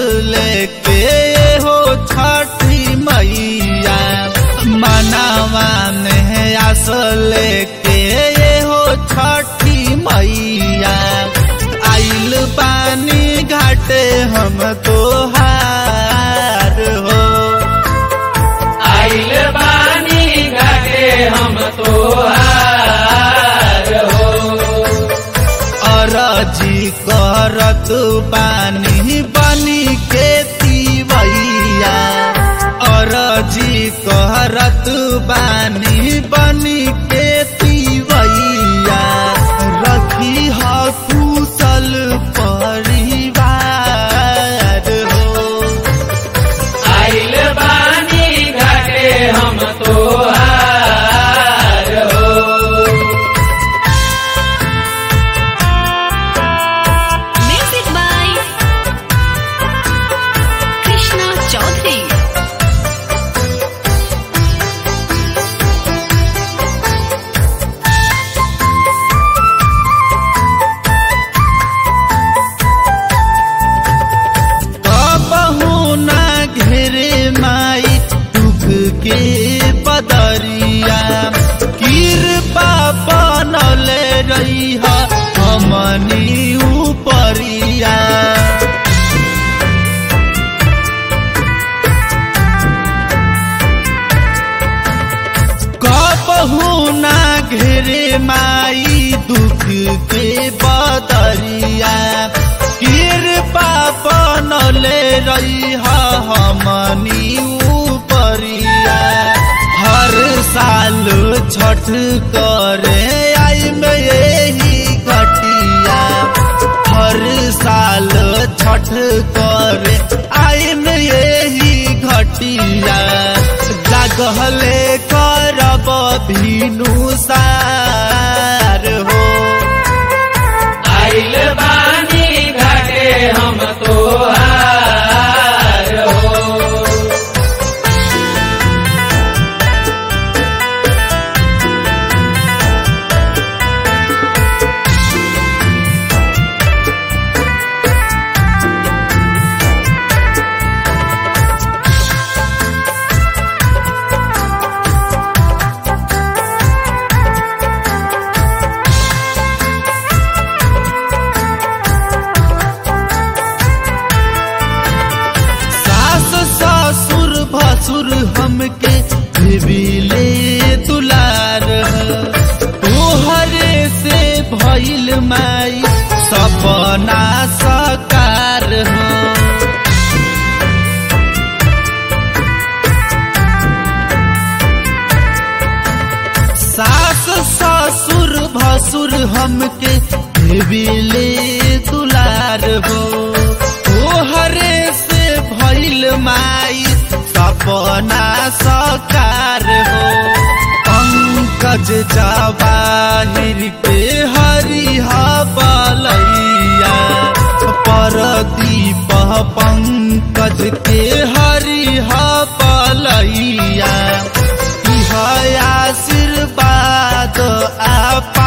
लेके हो छठी मैया मनावा में आस लेके हो छठी मैया आइल पानी घाटे हम तोहार हो आइल बानी घाटे हम तोहार हो अरजी करत पानी बनी के तीवैया अरजी करत बानी बनी के तीवैया रखी ह कुशल परिवार हो आइल बानी घाटे हम तोहार हो Music by Krishna Chaudhary. कबहू ना घेरे माई दुख के बदरिया कृपा बनले रही हमनी उपरिया कबहू ना घेरे माई दुख के बदरिया कृपा बनले रही हमनी उपरिया हर साल छठ करे आई में यही घटिया हर साल छठ करे आई में यही घटिया लागले करब भीनु सार हो आइल बानी घाटे हम तोहार हो सास ससुर भसुर हमके देविले दुलार तोहरे से भइल माई सपना सकार हो सास ससुर भसुर हमके देविले दुलार हो तोहरे से भइल माई सपना सकार हो पंकज जवाहिर के हरिहा बलैया परदीप पंकज के हरिहा बलैया इह आशीर्वाद आप